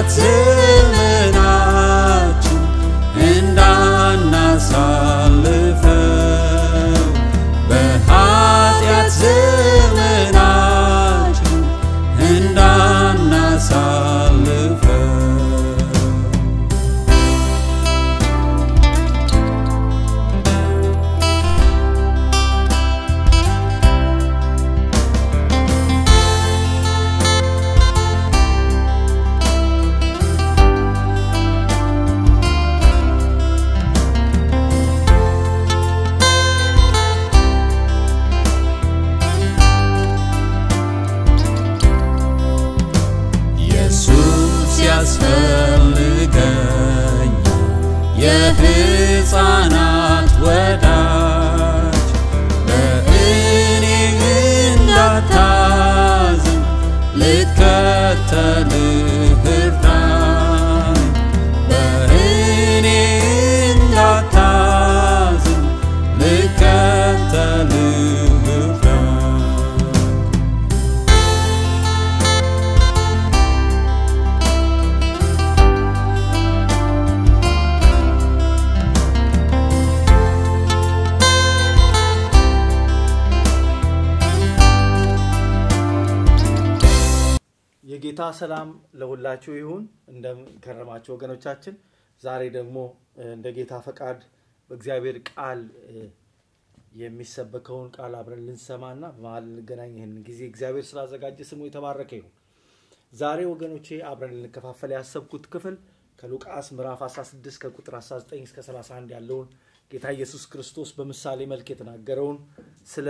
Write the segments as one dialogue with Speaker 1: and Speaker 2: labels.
Speaker 1: በኃጢአት ዘመናችን እንዳናሳልፈው በኃጢአት ዘመናችን እንዳናሳልፈው ኢየሱስ ያስፈልገኝ የሕፃናት ወዳጅ በእኔ እንዳታዝን ልከተልህ እርዳኝ በእኔ እንዳታዝን ልከተልህ እርዳኝ
Speaker 2: የጌታ ሰላም ለሁላችሁ ይሁን። እንደምንከረማችሁ ወገኖቻችን፣ ዛሬ ደግሞ እ፣ እንደ ጌታ ፈቃድ በእግዚአብሔር ቃል እ፣ የሚሰበከውን ቃል አብረን ልንሰማና በመሀል ልንገናኝ ይህን ጊዜ እግዚአብሔር ስላዘጋጀ ስሙ የተባረከ ይሁን። ዛሬ ወገኖቼ አብረን ልንከፋፈል ያሰብኩት ክፍል ከሉቃስ ምዕራፍ 16 ከቁጥር 19 እስከ 31 ያለውን ጌታ ኢየሱስ ክርስቶስ በምሳሌ መልክ የተናገረውን ስለ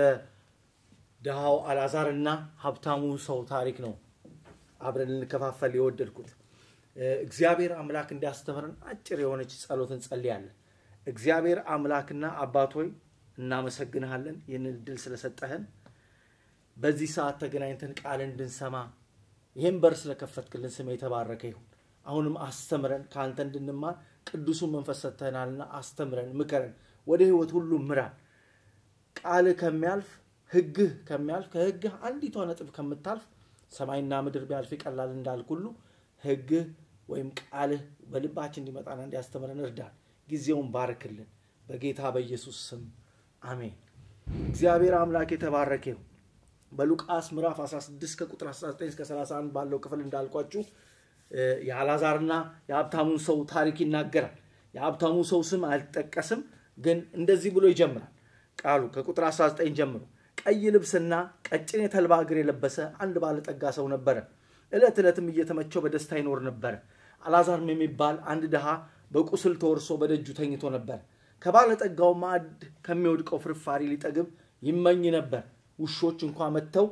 Speaker 2: ድሃው አልዓዛርና ሀብታሙ ሰው ታሪክ ነው አብረን ልንከፋፈል የወደድኩት እ፣ እግዚአብሔር አምላክ እንዲያስተምረን አጭር የሆነች ጸሎት እንጸልያለን። እግዚአብሔር አምላክና አባት ሆይ እናመሰግንሃለን ይህንን እድል ስለሰጠህን በዚህ ሰዓት ተገናኝተን ቃልን እንድንሰማ ይህን በር ስለከፈትክልን ስም የተባረከ ይሁን። አሁንም አስተምረን ከአንተ እንድንማር ቅዱሱን መንፈስ ሰጥተህናልና አስተምረን፣ ምከረን፣ ወደ ህይወት ሁሉ ምራን። ቃልህ ከሚያልፍ ህግህ ከሚያልፍ ከህግህ አንዲቷ ነጥብ ከምታልፍ ሰማይና ምድር ቢያልፍ ይቀላል እንዳልክ ሁሉ ህግህ ወይም ቃልህ በልባችን እንዲመጣና እንዲያስተምረን እርዳን። ጊዜውን ባርክልን። በጌታ በኢየሱስ ስም አሜን። እግዚአብሔር አምላክ የተባረከ ይሁን። በሉቃስ ምዕራፍ 16 ከቁጥር 19 እስከ 31 ባለው ክፍል እንዳልኳችሁ እ፣ የአልዓዛርና የሀብታሙን ሰው ታሪክ ይናገራል። የሀብታሙ ሰው ስም አልጠቀስም፣ ግን እንደዚህ ብሎ ይጀምራል ቃሉ ከቁጥር 19 ጀምሮ ቀይ ልብስና ቀጭን የተልባ እግር የለበሰ አንድ ባለጠጋ ሰው ነበረ። ዕለት ዕለትም እየተመቸው በደስታ ይኖር ነበረ። አልዓዛርም የሚባል አንድ ድሃ በቁስል ተወርሶ በደጁ ተኝቶ ነበር። ከባለጠጋው ማዕድ ከሚወድቀው ፍርፋሪ ሊጠግብ ይመኝ ነበር። ውሾች እንኳ መጥተው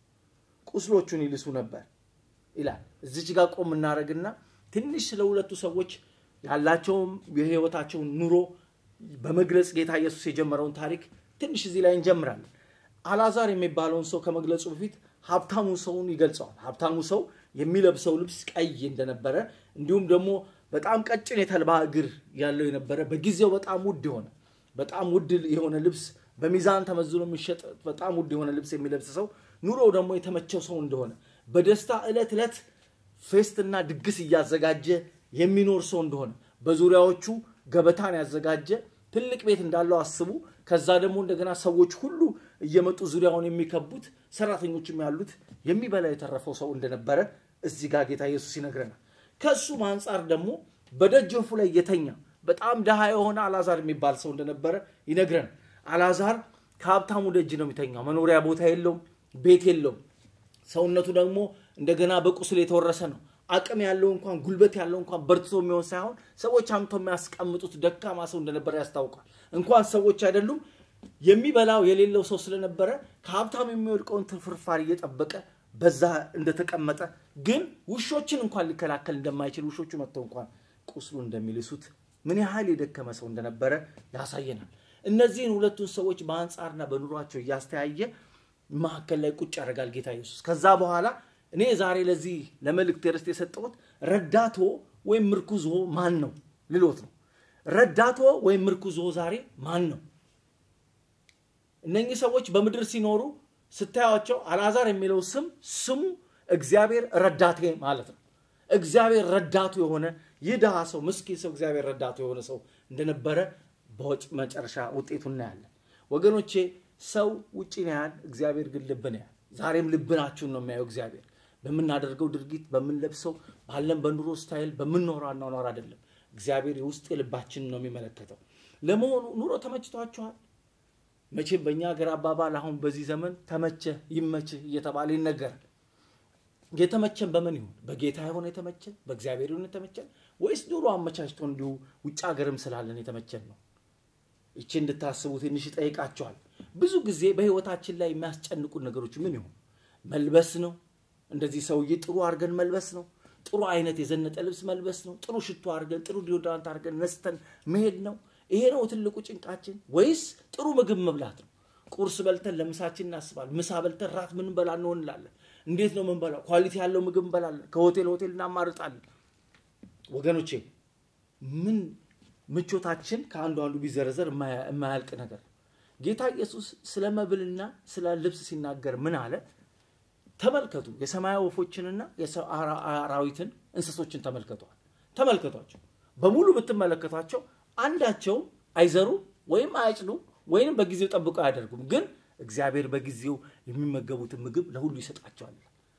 Speaker 2: ቁስሎቹን ይልሱ ነበር ይላል። እዚች ጋር ቆም እናደርግና ትንሽ ስለ ሁለቱ ሰዎች ያላቸውም የህይወታቸውን ኑሮ በመግለጽ ጌታ ኢየሱስ የጀመረውን ታሪክ ትንሽ እዚህ ላይ እንጀምራለን። አልዓዛር የሚባለውን ሰው ከመግለጹ በፊት ሀብታሙ ሰውን ይገልጸዋል። ሀብታሙ ሰው የሚለብሰው ልብስ ቀይ እንደነበረ እንዲሁም ደግሞ በጣም ቀጭን የተልባ እግር ያለው የነበረ በጊዜው በጣም ውድ የሆነ በጣም ውድ የሆነ ልብስ በሚዛን ተመዝኖ የሚሸጥ በጣም ውድ የሆነ ልብስ የሚለብስ ሰው ኑሮው ደግሞ የተመቸው ሰው እንደሆነ በደስታ ዕለት ዕለት ፌስትና ድግስ እያዘጋጀ የሚኖር ሰው እንደሆነ በዙሪያዎቹ ገበታን ያዘጋጀ ትልቅ ቤት እንዳለው አስቡ። ከዛ ደግሞ እንደገና ሰዎች ሁሉ እየመጡ ዙሪያውን የሚከቡት ሰራተኞችም ያሉት የሚበላ የተረፈው ሰው እንደነበረ እዚህ ጋር ጌታ ኢየሱስ ይነግረናል። ከእሱም አንጻር ደግሞ በደጀፉ ላይ የተኛ በጣም ድሃ የሆነ አልዓዛር የሚባል ሰው እንደነበረ ይነግረናል። አልዓዛር ከሀብታሙ ደጅ ነው የሚተኛው። መኖሪያ ቦታ የለውም፣ ቤት የለውም። ሰውነቱ ደግሞ እንደገና በቁስል የተወረሰ ነው። አቅም ያለው እንኳን ጉልበት ያለው እንኳን በርትቶ የሚሆን ሳይሆን ሰዎች አምቶ የሚያስቀምጡት ደካማ ሰው እንደነበረ ያስታውቃል። እንኳን ሰዎች አይደሉም የሚበላው የሌለው ሰው ስለነበረ ከሀብታም የሚወድቀውን ፍርፋሪ እየጠበቀ በዛ እንደተቀመጠ ግን ውሾችን እንኳን ሊከላከል እንደማይችል ውሾቹ መጥተው እንኳን ቁስሉ እንደሚልሱት ምን ያህል የደከመ ሰው እንደነበረ ያሳየናል። እነዚህን ሁለቱን ሰዎች በአንጻርና በኑሯቸው እያስተያየ መካከል ላይ ቁጭ ያደርጋል ጌታ ኢየሱስ። ከዛ በኋላ እኔ ዛሬ ለዚህ ለመልእክት ርስት የሰጠሁት ረዳቶ ወይም ምርኩዞ ማን ነው ልሎት ነው። ረዳቶ ወይም ምርኩዞ ዛሬ ማን ነው? እነኚህ ሰዎች በምድር ሲኖሩ ስታያቸው አልዓዛር የሚለው ስም ስሙ እግዚአብሔር ረዳቴ ማለት ነው። እግዚአብሔር ረዳቱ የሆነ ይህ ድሃ ሰው ምስኪን ሰው እግዚአብሔር ረዳቱ የሆነ ሰው እንደነበረ በወጭ መጨረሻ ውጤቱ እናያለን። ወገኖቼ ሰው ውጭ ነው ያህል፣ እግዚአብሔር ግን ልብን ያህል። ዛሬም ልብናችሁን ነው የሚያየው እግዚአብሔር በምናደርገው ድርጊት፣ በምንለብሰው፣ ባለን በኑሮ ስታይል፣ በምንኖረው አኗኗር አይደለም። እግዚአብሔር የውስጥ የልባችንን ነው የሚመለከተው። ለመሆኑ ኑሮ ተመችቷችኋል? መቼም በእኛ ሀገር አባባል አሁን በዚህ ዘመን ተመቸህ ይመችህ እየተባለ ይነገራል። የተመቸን በምን ይሁን? በጌታ የሆነ የተመቸን በእግዚአብሔር ይሁን የተመቸን ወይስ ኑሮ አመቻችቶ እንዲሁ ውጭ ሀገርም ስላለን የተመቸን ነው? ይቺ እንድታስቡ ትንሽ ይጠይቃቸዋል። ብዙ ጊዜ በህይወታችን ላይ የሚያስጨንቁን ነገሮች ምን ይሆን? መልበስ ነው። እንደዚህ ሰውዬ ጥሩ አድርገን መልበስ ነው። ጥሩ አይነት የዘነጠ ልብስ መልበስ ነው። ጥሩ ሽቶ አድርገን ጥሩ ዲዮድራንት አድርገን ነስተን መሄድ ነው። ይሄ ነው ትልቁ ጭንቃችን? ወይስ ጥሩ ምግብ መብላት ነው? ቁርስ በልተን ለምሳችን እናስባለን። ምሳ በልተን ራት ምን በላ እንሆን እንላለን። እንዴት ነው ምንበላው? ኳሊቲ ያለው ምግብ እንበላለን። ከሆቴል ሆቴል እናማርጣለን። ወገኖቼ ምን ምቾታችን ከአንዱ አንዱ ቢዘረዘር የማያልቅ ነገር ጌታ ኢየሱስ ስለ መብልና ስለ ልብስ ሲናገር ምን አለ? ተመልከቱ፣ የሰማይ ወፎችንና አራዊትን እንስሶችን ተመልከቷል። ተመልከቷቸው። በሙሉ ብትመለከቷቸው አንዳቸውም አይዘሩ ወይም አያጭዱ ወይም በጊዜው ጠብቀው አያደርጉም። ግን እግዚአብሔር በጊዜው የሚመገቡትን ምግብ ለሁሉ ይሰጣቸዋል።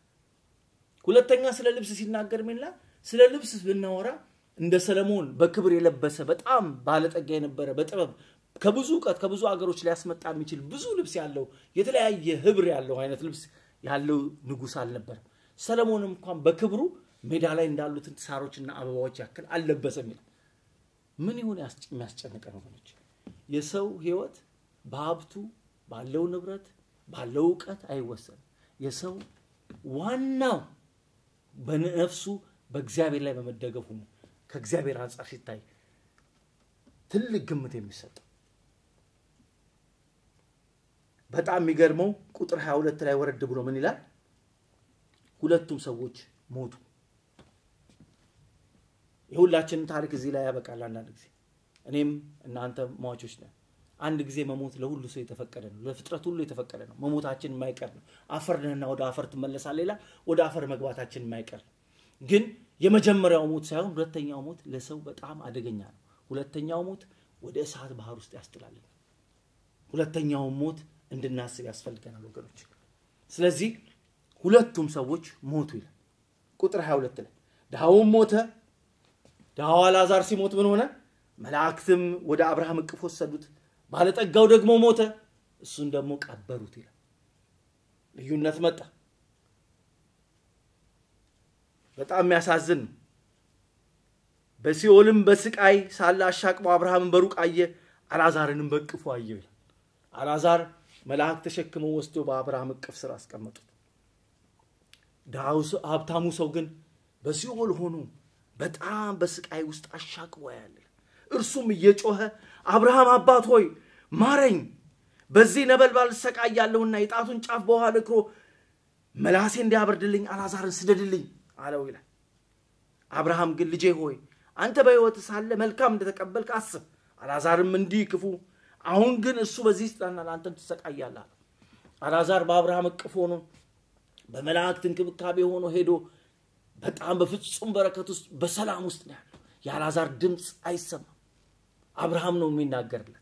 Speaker 2: ሁለተኛ ስለ ልብስ ሲናገር ሚላ ስለ ልብስ ብናወራ እንደ ሰለሞን በክብር የለበሰ በጣም ባለጠጋ የነበረ በጥበብ ከብዙ እውቀት ከብዙ አገሮች ሊያስመጣ የሚችል ብዙ ልብስ ያለው የተለያየ ህብር ያለው አይነት ልብስ ያለው ንጉሥ አልነበረም። ሰለሞንም እንኳን በክብሩ ሜዳ ላይ እንዳሉትን ሳሮችና አበባዎች ያክል አልለበሰም ይላል። ምን ይሁን የሚያስጨንቀን ወገኖች? የሰው ህይወት በሀብቱ ባለው ንብረት ባለው እውቀት አይወሰንም። የሰው ዋናው በነፍሱ በእግዚአብሔር ላይ በመደገፉ ነው። ከእግዚአብሔር አንጻር ሲታይ ትልቅ ግምት የሚሰጠው በጣም የሚገርመው ቁጥር 22 ላይ ወረድ ብሎ ምን ይላል? ሁለቱም ሰዎች ሞቱ። የሁላችንን ታሪክ እዚህ ላይ ያበቃል። አንዳንድ ጊዜ እኔም እናንተ ሟቾች ነን። አንድ ጊዜ መሞት ለሁሉ ሰው የተፈቀደ ነው። ለፍጥረት ሁሉ የተፈቀደ ነው። መሞታችን የማይቀር ነው። አፈር ነህና ወደ አፈር ትመለሳለህ ይላል። ወደ አፈር መግባታችን የማይቀር ነው። ግን የመጀመሪያው ሞት ሳይሆን ሁለተኛው ሞት ለሰው በጣም አደገኛ ነው። ሁለተኛው ሞት ወደ እሳት ባህር ውስጥ ያስጥላል። ሁለተኛውን ሞት እንድናስብ ያስፈልገናል ወገኖች። ስለዚህ ሁለቱም ሰዎች ሞቱ ይላል ቁጥር 22 ላይ ድሃውም ሞተ። ድሃው አልዓዛር ሲሞት ምን ሆነ? መላእክትም ወደ አብርሃም እቅፍ ወሰዱት። ባለጠጋው ደግሞ ሞተ፣ እሱን ደግሞ ቀበሩት ይላል። ልዩነት መጣ። በጣም የሚያሳዝን ነው። በሲኦልም በስቃይ ሳለ አሻቅቦ አብርሃምን በሩቅ አየ፣ አልዓዛርንም በእቅፉ አየው ይላል። አልዓዛር መልአክ ተሸክመው ወስዶ በአብርሃም እቅፍ ስር አስቀመጡት። ሀብታሙ ሰው ግን በሲኦል ሆኖ በጣም በስቃይ ውስጥ አሻቅቦ ያለ እርሱም እየጮኸ አብርሃም አባት ሆይ ማረኝ፣ በዚህ ነበልባል እሰቃያለሁና የጣቱን ጫፍ በውሃ ነክሮ መላሴ እንዲያበርድልኝ አልዓዛርን ስደድልኝ አለው ይላል። አብርሃም ግን ልጄ ሆይ አንተ በሕይወት ሳለ መልካም እንደተቀበልክ አስብ፣ አልዓዛርም እንዲህ ክፉ አሁን ግን እሱ በዚህ ይጽናናል፣ አንተም ትሰቃያለህ አለው። አልዓዛር በአብርሃም እቅፍ ሆኖ በመላእክት እንክብካቤ ሆኖ ሄዶ በጣም በፍጹም በረከት ውስጥ በሰላም ውስጥ ነው ያለው። የአልዓዛር ድምፅ አይሰማም። አብርሃም ነው የሚናገርለት።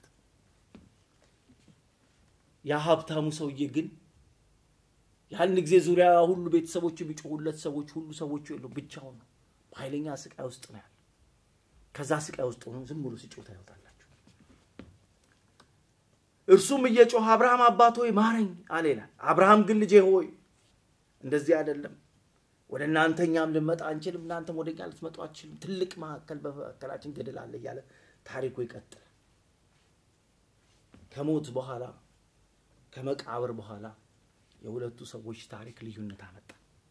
Speaker 2: ያ ሀብታሙ ሰውዬ ግን ያን ጊዜ ዙሪያ ሁሉ ቤተሰቦቹ የሚጮሁለት ሰዎች ሁሉ ሰዎቹ የለው ብቻውን ነው። በኃይለኛ ስቃይ ውስጥ ነው ያለው። ከዛ ስቃይ ውስጥ ሆኖ ዝም ብሎ ሲጮህ ታዩታላችሁ። እርሱም እየጮህ አብርሃም አባት ሆይ ማረኝ አለ ይላል። አብርሃም ግን ልጄ ሆይ እንደዚህ አይደለም፣ ወደ እናንተ እኛም ልንመጣ አንችልም፣ እናንተም ወደ እኛ ልትመጡ አትችልም። ትልቅ መካከል በመካከላችን ገደል አለ እያለ ታሪኩ ይቀጥላል። ከሞት በኋላ ከመቃብር በኋላ የሁለቱ ሰዎች ታሪክ ልዩነት አመጣ።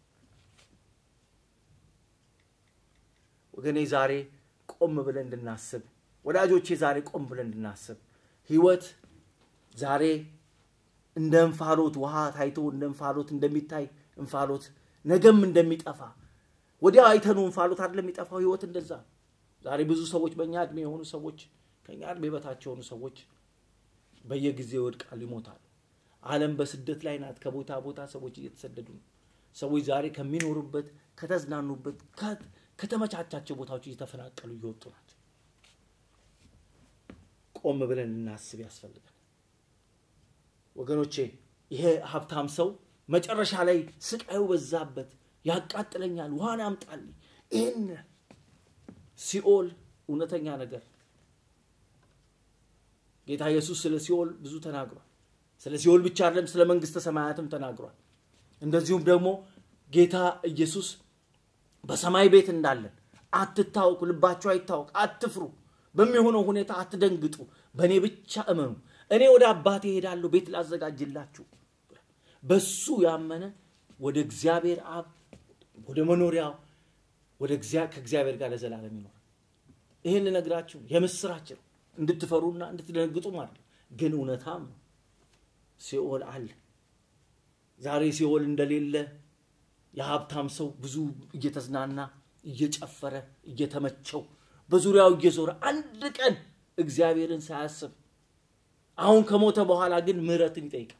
Speaker 2: ወገኔ ዛሬ ቆም ብለን እንድናስብ፣ ወዳጆቼ ዛሬ ቆም ብለን እንድናስብ ህይወት ዛሬ እንደ እንፋሎት ውሃ ታይቶ እንደ እንፋሎት እንደሚታይ እንፋሎት ነገም እንደሚጠፋ ወዲያ አይተኑ እንፋሎት አይደለም የሚጠፋው። ህይወት እንደዛ ዛሬ ብዙ ሰዎች በእኛ እድሜ የሆኑ ሰዎች ከእኛ እድሜ በታች የሆኑ ሰዎች በየጊዜው ይወድቃሉ፣ ይሞታሉ። ዓለም በስደት ላይ ናት። ከቦታ ቦታ ሰዎች እየተሰደዱ ነው። ሰዎች ዛሬ ከሚኖሩበት ከተዝናኑበት ከ- ከተመቻቻቸው ቦታዎች እየተፈናቀሉ እየወጡ ናቸው። ቆም ብለን እናስብ ያስፈልጋል ወገኖቼ። ይሄ ሀብታም ሰው መጨረሻ ላይ ስቃዩ በዛበት፣ ያቃጥለኛል፣ ውሃን አምጣልኝ። ይህን ሲኦል እውነተኛ ነገር ጌታ ኢየሱስ ስለ ሲኦል ብዙ ተናግሯል። ስለ ሲኦል ብቻ አይደለም፣ ስለ መንግስተ ሰማያትም ተናግሯል። እንደዚሁም ደግሞ ጌታ ኢየሱስ በሰማይ ቤት እንዳለን አትታወቁ፣ ልባችሁ አይታወቅ፣ አትፍሩ፣ በሚሆነው ሁኔታ አትደንግጡ፣ በእኔ ብቻ እመኑ፣ እኔ ወደ አባቴ እሄዳለሁ ቤት ላዘጋጅላችሁ። በሱ ያመነ ወደ እግዚአብሔር አብ ወደ መኖሪያው ወደ እግዚአ- ከእግዚአብሔር ጋር ለዘላለም ይኖራል። ይህን ልነግራችሁ የምስራች ነው፣ እንድትፈሩና እንድትደነግጡ ማለት ነው። ግን እውነታም ነው። ሲኦል አለ። ዛሬ ሲኦል እንደሌለ የሀብታም ሰው ብዙ እየተዝናና እየጨፈረ እየተመቸው በዙሪያው እየዞረ አንድ ቀን እግዚአብሔርን ሳያስብ አሁን ከሞተ በኋላ ግን ምሕረትን ይጠይቃል።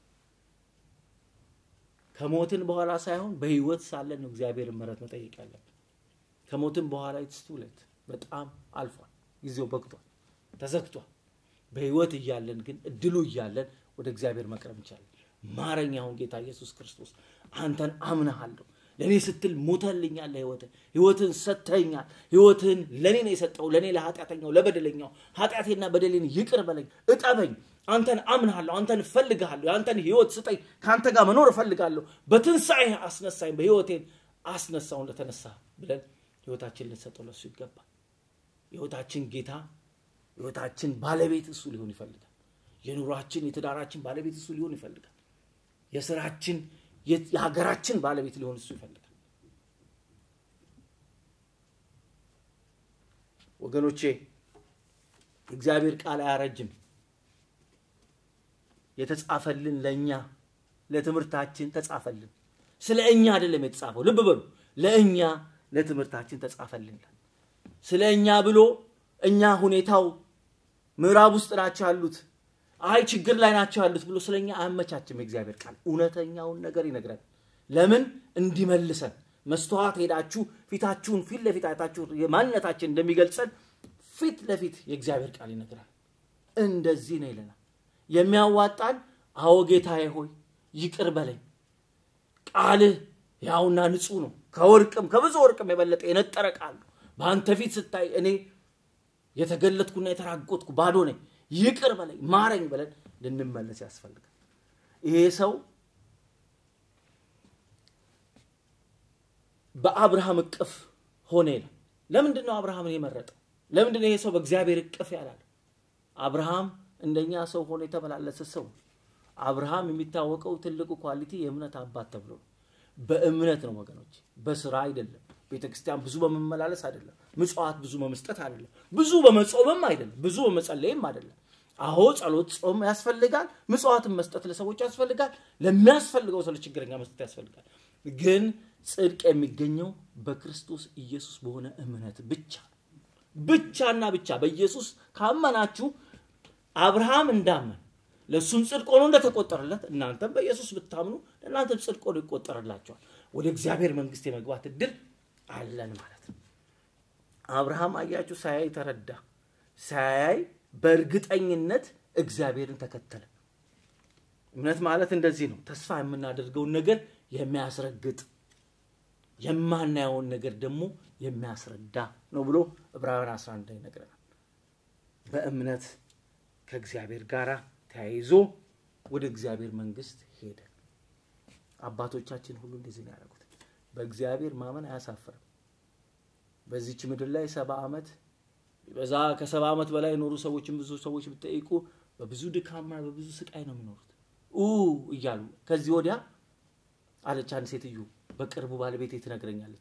Speaker 2: ከሞትን በኋላ ሳይሆን በህይወት ሳለን ነው እግዚአብሔርን ምሕረት መጠየቅ ያለብን። ከሞትን በኋላ ኢትስቱለት በጣም አልፏል፣ ጊዜው በቅቷል፣ ተዘግቷል። በህይወት እያለን ግን እድሉ እያለን ወደ እግዚአብሔር መቅረብ እንችላለን። ማረኝ አሁን ጌታ ኢየሱስ ክርስቶስ አንተን አምንሃለሁ። ለእኔ ስትል ሞተልኛል፣ ለህይወት ህይወትን ሰጥተኛል። ህይወትን ለእኔ ነው የሰጠው፣ ለእኔ ለኃጢአተኛው ለበደለኛው ኃጢአቴና በደሌን ይቅር በለኝ፣ እጠበኝ። አንተን አምንሃለሁ፣ አንተን እፈልግሃለሁ፣ የአንተን ህይወት ስጠኝ፣ ከአንተ ጋር መኖር እፈልጋለሁ። በትንሣኤ አስነሳኝ፣ በህይወቴን አስነሳው እንደተነሳ ብለን ህይወታችን ልንሰጠው ለሱ ይገባል። የህይወታችን ጌታ ህይወታችን ባለቤት እሱ ሊሆን ይፈልጋል። የኑሯችን የትዳራችን ባለቤት እሱ ሊሆን ይፈልጋል። የስራችን የ- የሀገራችን ባለቤት ሊሆን እሱ ይፈልጋል። ወገኖቼ የእግዚአብሔር ቃል አያረጅም። የተጻፈልን ለእኛ ለትምህርታችን ተጻፈልን። ስለ እኛ አይደለም የተጻፈው። ልብ በሉ፣ ለእኛ ለትምህርታችን ተጻፈልን። ስለ እኛ ብሎ እኛ ሁኔታው ምዕራብ ውስጥ ናቸው ያሉት፣ አይ ችግር ላይ ናቸው ያሉት ብሎ ስለ እኛ አያመቻችም። የእግዚአብሔር ቃል እውነተኛውን ነገር ይነግረን። ለምን እንዲመልሰን መስተዋት ሄዳችሁ ፊታችሁን ፊት ለፊት አይታችሁ የማንነታችን እንደሚገልጸን ፊት ለፊት የእግዚአብሔር ቃል ይነግራል። እንደዚህ ነው ይለናል። የሚያዋጣን አዎ ጌታዬ ሆይ ይቅር በለኝ ቃልህ ያውና ንጹህ ነው፣ ከወርቅም ከብዙ ወርቅም የበለጠ የነጠረ ቃል ነው። በአንተ ፊት ስታይ እኔ የተገለጥኩና የተራጎጥኩ ባዶ ነኝ፣ ይቅር በለኝ ማረኝ ብለን ልንመለስ ያስፈልጋል። ይሄ ሰው በአብርሃም እቅፍ ሆነ ይላል። ለምንድን ነው አብርሃምን የመረጠው? ለምንድን ነው ይሄ ሰው በእግዚአብሔር እቅፍ ያላለ? አብርሃም እንደኛ ሰው ሆኖ የተመላለሰ ሰው ነው። አብርሃም የሚታወቀው ትልቁ ኳሊቲ የእምነት አባት ተብሎ ነው። በእምነት ነው ወገኖች፣ በስራ አይደለም። ቤተ ክርስቲያን ብዙ በመመላለስ አይደለም። ምጽዋት ብዙ በመስጠት አይደለም። ብዙ በመጾምም አይደለም። ብዙ በመጸለይም አይደለም። አዎ ጸሎት፣ ጾም ያስፈልጋል። ምጽዋትን መስጠት ለሰዎች ያስፈልጋል። ለሚያስፈልገው ሰው ለችግረኛ መስጠት ያስፈልጋል። ግን ጽድቅ የሚገኘው በክርስቶስ ኢየሱስ በሆነ እምነት ብቻ ብቻና ብቻ በኢየሱስ ካመናችሁ አብርሃም እንዳመን ለእሱም ጽድቅ ሆኖ እንደተቆጠረለት እናንተም በኢየሱስ ብታምኑ ለእናንተም ጽድቅ ሆኖ ይቆጠርላቸዋል። ወደ እግዚአብሔር መንግስት የመግባት እድል አለን ማለት ነው። አብርሃም አያችሁ፣ ሳያይ ተረዳ። ሳያይ በእርግጠኝነት እግዚአብሔርን ተከተለ። እምነት ማለት እንደዚህ ነው። ተስፋ የምናደርገውን ነገር የሚያስረግጥ የማናየውን ነገር ደግሞ የሚያስረዳ ነው ብሎ ዕብራውያን 11 ላይ ይነግረናል። በእምነት ከእግዚአብሔር ጋር ተያይዞ ወደ እግዚአብሔር መንግስት ሄደ። አባቶቻችን ሁሉ እንደዚህ ነው ያደረጉት። በእግዚአብሔር ማመን አያሳፍርም። በዚች ምድር ላይ ሰባ ዓመት በዛ ከሰባ ዓመት በላይ የኖሩ ሰዎችን ብዙ ሰዎች ብትጠይቁ በብዙ ድካምና በብዙ ስቃይ ነው የሚኖሩት ኡ እያሉ ከዚህ ወዲያ አለች አንድ ሴትዮ በቅርቡ ባለቤቴ ትነግረኛለች።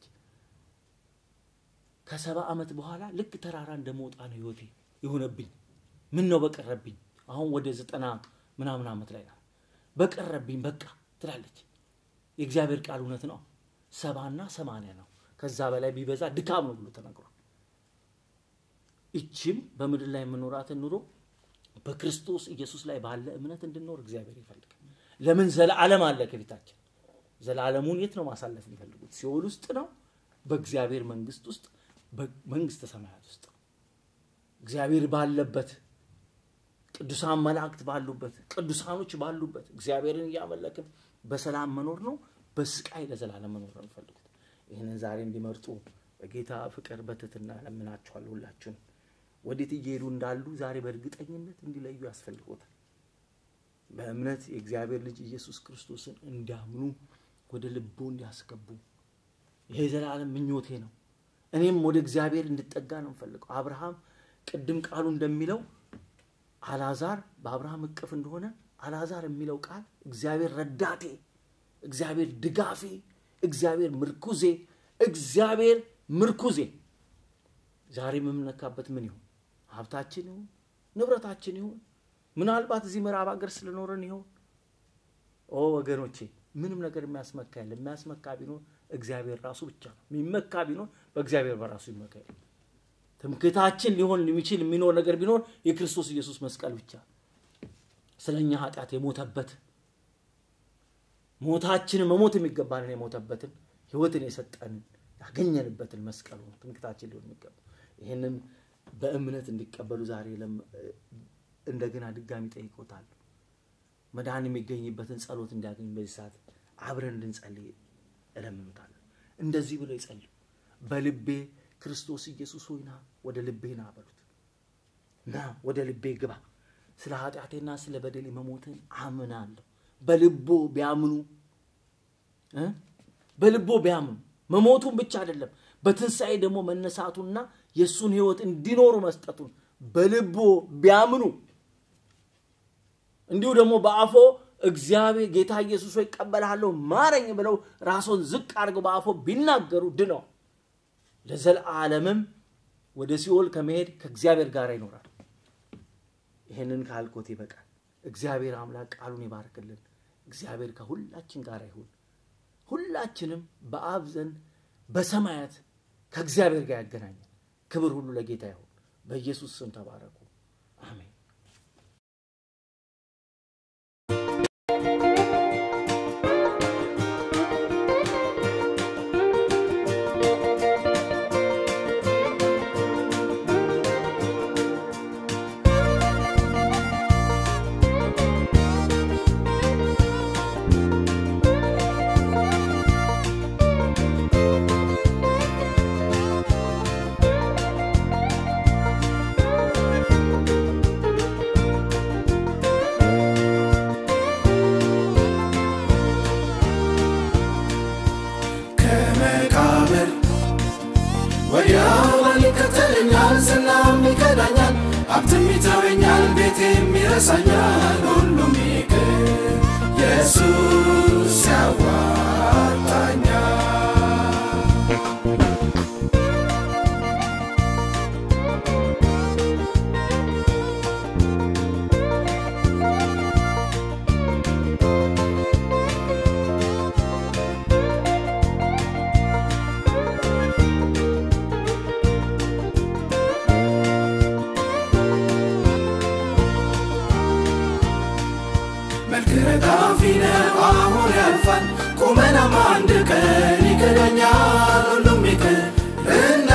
Speaker 2: ከሰባ ዓመት በኋላ ልክ ተራራ እንደመውጣ ነው ህይወቴ የሆነብኝ። ምን ነው በቀረብኝ። አሁን ወደ ዘጠና ምናምን ዓመት ላይ ናት። በቀረብኝ በቃ ትላለች። የእግዚአብሔር ቃል እውነት ነው። ሰባና ሰማንያ ነው። ከዛ በላይ ቢበዛ ድካም ነው ብሎ ተነግሯል። ይችም በምድር ላይ የምኖራትን ኑሮ በክርስቶስ ኢየሱስ ላይ ባለ እምነት እንድንኖር እግዚአብሔር ይፈልጋል። ለምን ዘለዓለም አለ ከፊታችን። ዘላለሙን የት ነው ማሳለፍ የሚፈልጉት? ሲኦል ውስጥ ነው? በእግዚአብሔር መንግስት ውስጥ በመንግስተ ሰማያት ውስጥ ነው። እግዚአብሔር ባለበት ቅዱሳን መላእክት ባሉበት ቅዱሳኖች ባሉበት እግዚአብሔርን እያመለክን በሰላም መኖር ነው በስቃይ ለዘላለም መኖር ነው የሚፈልጉት። ይህንን ዛሬ እንዲመርጡ በጌታ ፍቅር በትህትና ለምናችኋለሁ። ሁላችሁን ወዴት እየሄዱ እንዳሉ ዛሬ በእርግጠኝነት እንዲለዩ ያስፈልጎታል። በእምነት የእግዚአብሔር ልጅ ኢየሱስ ክርስቶስን እንዲያምኑ ወደ ልቦ እንዲያስገቡ ይሄ የዘላለም ምኞቴ ነው። እኔም ወደ እግዚአብሔር እንድጠጋ ነው የምፈልገው። አብርሃም ቅድም ቃሉ እንደሚለው አልዓዛር በአብርሃም እቅፍ እንደሆነ አልዓዛር የሚለው ቃል እግዚአብሔር ረዳቴ፣ እግዚአብሔር ድጋፌ፣ እግዚአብሔር ምርኩዜ፣ እግዚአብሔር ምርኩዜ። ዛሬ የምንነካበት ምን ይሆን? ሀብታችን ይሁን ንብረታችን ይሁን ምናልባት እዚህ ምዕራብ ሀገር ስለኖረን ይሆን? ኦ ወገኖቼ ምንም ነገር የሚያስመካ የለ። የሚያስመካ ቢኖር እግዚአብሔር ራሱ ብቻ ነው። የሚመካ ቢኖር በእግዚአብሔር በራሱ ይመካ። ትምክህታችን ሊሆን የሚችል የሚኖር ነገር ቢኖር የክርስቶስ ኢየሱስ መስቀል ብቻ ስለ እኛ ኃጢአት የሞተበት ሞታችንን መሞት የሚገባንን የሞተበትን ህይወትን የሰጠንን ያገኘንበትን መስቀሉ ነው ትምክህታችን ሊሆን የሚገባ ይህንን በእምነት እንዲቀበሉ ዛሬ እንደገና ድጋሚ ጠይቆታል። መዳን የሚገኝበትን ጸሎት እንዲያገኝ በዚህ ሰዓት አብረን እንድንጸልይ እለምኑታለሁ። እንደዚህ ብለው ይጸልዩ። በልቤ ክርስቶስ ኢየሱስ ሆይ ና ወደ ልቤ ና በሉት። ና ወደ ልቤ ግባ። ስለ ኃጢአቴና ስለ በደሌ መሞትን አምናለሁ። በልቦ ቢያምኑ በልቦ ቢያምኑ መሞቱን ብቻ አይደለም በትንሣኤ ደግሞ መነሳቱና የእሱን ህይወት እንዲኖሩ መስጠቱን በልቦ ቢያምኑ እንዲሁ ደግሞ በአፎ እግዚአብሔር ጌታ ኢየሱስ ሆይ እቀበልሃለሁ ማረኝ ብለው ራሶን ዝቅ አድርገው በአፎ ቢናገሩ ድነው ለዘላለምም ወደ ሲኦል ከመሄድ ከእግዚአብሔር ጋር ይኖራል። ይህንን ካልኮት ይበቃል። እግዚአብሔር አምላክ ቃሉን ይባርክልን። እግዚአብሔር ከሁላችን ጋር ይሁን። ሁላችንም በአብ ዘንድ በሰማያት ከእግዚአብሔር ጋር ያገናኛል። ክብር ሁሉ ለጌታ ይሁን። በኢየሱስ ስም ተባረኩ። አሜን።
Speaker 1: ከመቃብር ወዲያው ማን ይከተለኛል? ዝናም ይከዳኛል፣ ሀብትም ይተወኛል፣ ቤቴም ይረሳኛል። ሁሉም ይቅር ኢየሱስ ያዋጣኛል። መልክ ረጋፊ ነው አሁን ያልፋል፣ ቁመናም አንድ ቀን ይክደኛል። ሁሉም ይቅርና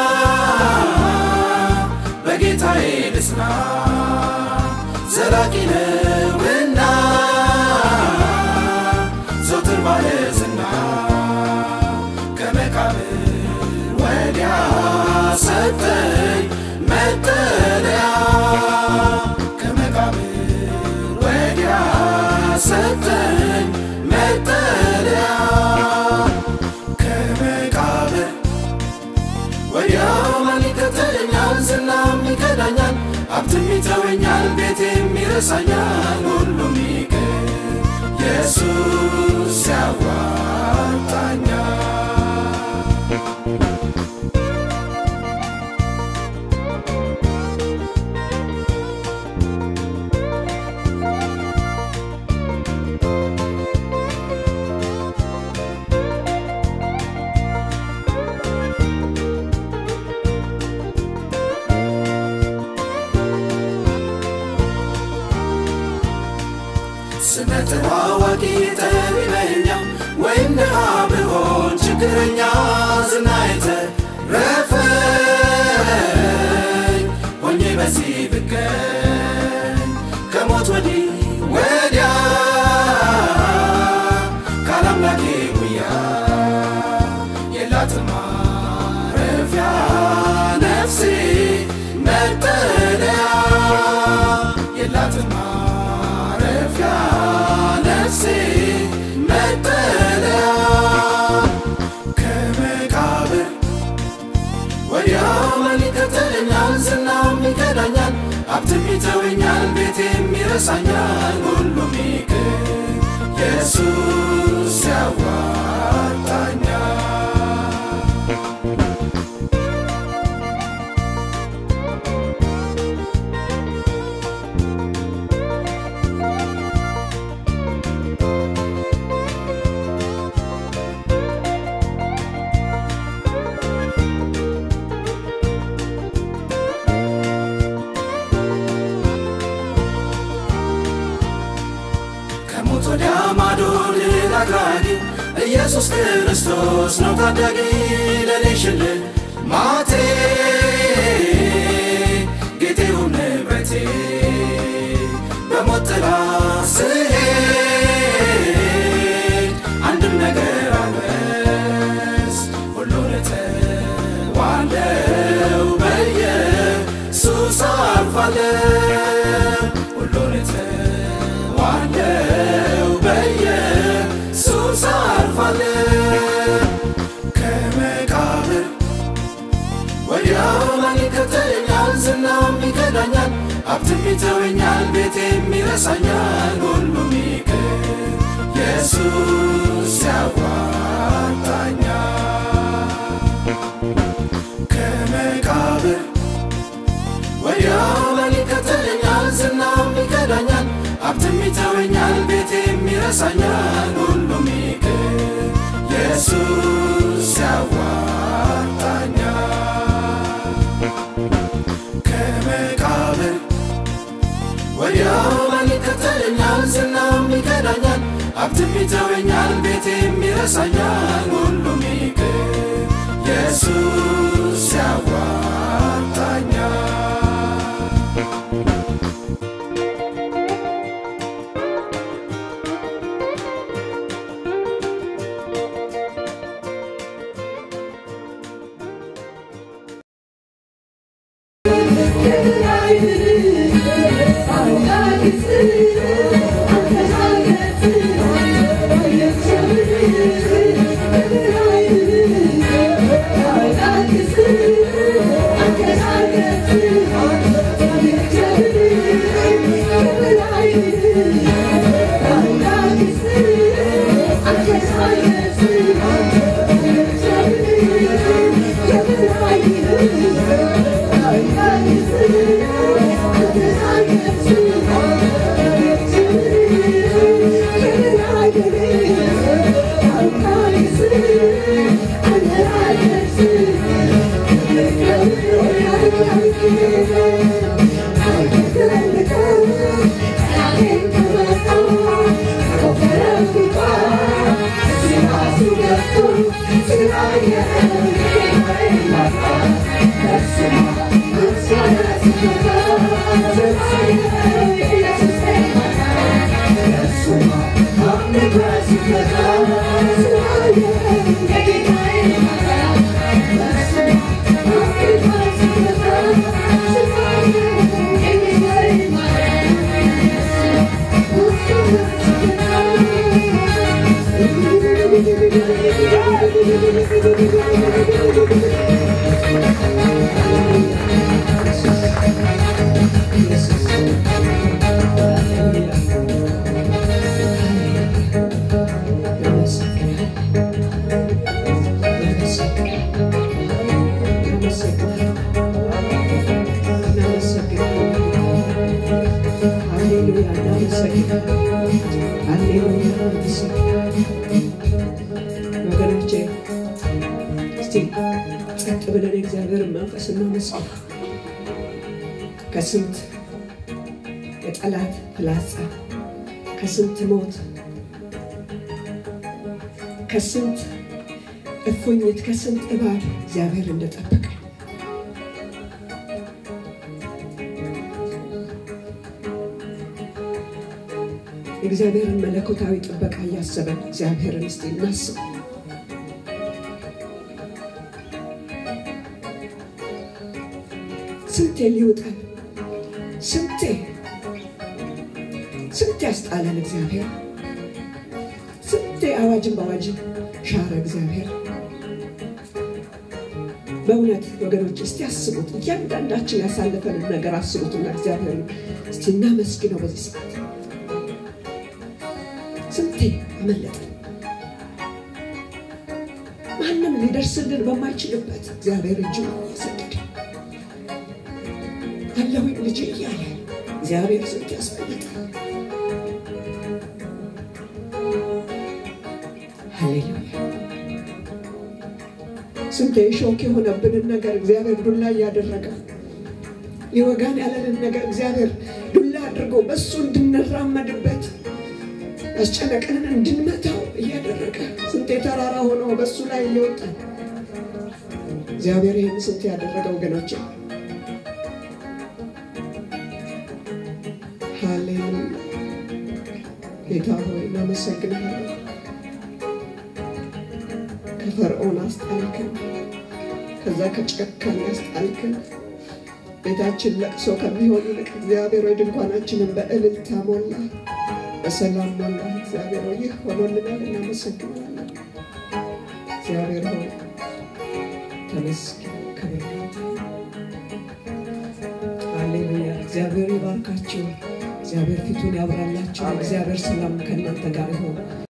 Speaker 1: በጌታዬ ልጽና፣ ዘላቂ ነውና ዘወትር ባለዝና ከመቃብር ወዲያ ሰጠኝ መጠለያ ከመቃብር ወዲያ ሰጠኝ መጠለያ ከመቃብር ወዲያው ማን ይከተለኛል? ዝናም ይከዳኛል፣ ሀብትም ይተወኛል፣ ቤቴም ይረሳኛል። ሁሉም ይቅር ኢየሱስ ያዋጣኛል። ስመ ተዋዋቂ ጠቢበኛ ወይም ድሃ ብሆን ችግረኛ ዝናዬ ተረፈኝ ሆኜ በዚህ ብገኝ ከሞት ወዲህ ወዲያ ካላምላኬ ጉያ የላትም ማረፊያ ነፍሴ መጠለያ የላትም ማረፊያ ነፍሴ መጠለያ ከመቃብር ወዲያው ማን ይከተለኛል? ዝናም ይከዳኛል፣ ሀብትም ይተወኛል፣ ቤቴም ይረሳኛል። ሁሉም ይቅር ኢየሱስ ያዋጣኛል። ከሞት ወዲያ ማዶ ድል አድራጊ ኢየሱስ ክርስቶስ ነው ታዳጊ ለኔ ሽልል ማቴ ጌጤውም ንብረቴ በሞት ጥላ ስሄድ አንድም ነገር አልበስ ሁሉን እተዋለው በኢየሱስ አልፋለው ሁሉን እተዋለው በኢየሱስ አልፋለው ከመቃብር ወዲያው ማን ይከተለኛል? ዝናም ይከዳኛል፣ ሀብትም ይተወኛል፣ ቤቴም ይረሳኛል። ሁሉም ይቅር ኢየሱስ ያዋጣኛል። ከመቃብር ወዲያው ማን ይከተለኛል? ዝናም ይከዳኛል፣ ሀብትም ይተወኛል፣ ቤቴም ይረሳኛል። ሁሉም ይቅር ኢየሱስ ያዋጣኛል። ከመቃብር ወዲያው ማን ይከተለኛል? ዝናም ይከዳኛል፣ ሀብትም ይተወኛል፣ ቤቴም ይረሳኛል። ሁሉም ይቅር ኢየሱስ ያዋጣኛል።
Speaker 3: ወገኖቼ እስቲ ጸጥ ብለን የእግዚአብሔርን መንፈስ እናመስግን። ከስንት የጠላት ፍላጻ ከስንት ሞት ከስንት እፉኝት ከስንት እባብ እግዚአብሔር እንደጠበቀ እግዚአብሔርን መለኮታዊ ጥበቃ እያሰበን እግዚአብሔርን እስቲ እናስብ። ስንቴ ሊውጠን ስንቴ ስንቴ ያስጣለን እግዚአብሔር ስንቴ አዋጅን በአዋጅን ሻረ እግዚአብሔር። በእውነት ወገኖች እስቲ አስቡት፣ እያንዳንዳችን ያሳለፈንን ነገር አስቡትና እግዚአብሔርን እስቲ እናመስግነው በዚህ ሰዓት። ስንቴ አመለጠን። ማንም ሊደርስልን በማይችልበት እግዚአብሔር እጁ እየሰደደ አለሁኝ ልጅ እያለ እግዚአብሔር ስንት ያስመለጣል። ሃሌሉያ። ስንቴ ሾክ የሆነብንን ነገር እግዚአብሔር ዱላ እያደረገ ሊወጋን ያለንን ነገር እግዚአብሔር ዱላ አድርጎ በእሱ እንድንራመድበት ያስጨነቀንን እንድንመታው እያደረገ ስንቴ ተራራ ሆኖ በእሱ ላይ እየወጣን እግዚአብሔር ይህን ስንት ያደረገ ወገኖች ሃሌሉያ ጌታ ሆይ እናመሰግንሃለን ከፈርዖን አስጣልክን ከዛ ከጨካኝ አስጣልክን ቤታችን ለቅሶ ከሚሆን ይልቅ እግዚአብሔር ወይ ድንኳናችንን በእልልታ ሞላ በሰላም ሞላ እግዚአብሔር ሆይ ይህ ሆኖልናል እናመሰግናለን እግዚአብሔር ሆይ ተመስገን ክብር ሃሌሉያ እግዚአብሔር ይባርካችሁ እግዚአብሔር ፊቱን ያብራላችሁ እግዚአብሔር ሰላም ከእናንተ ጋር ይሆን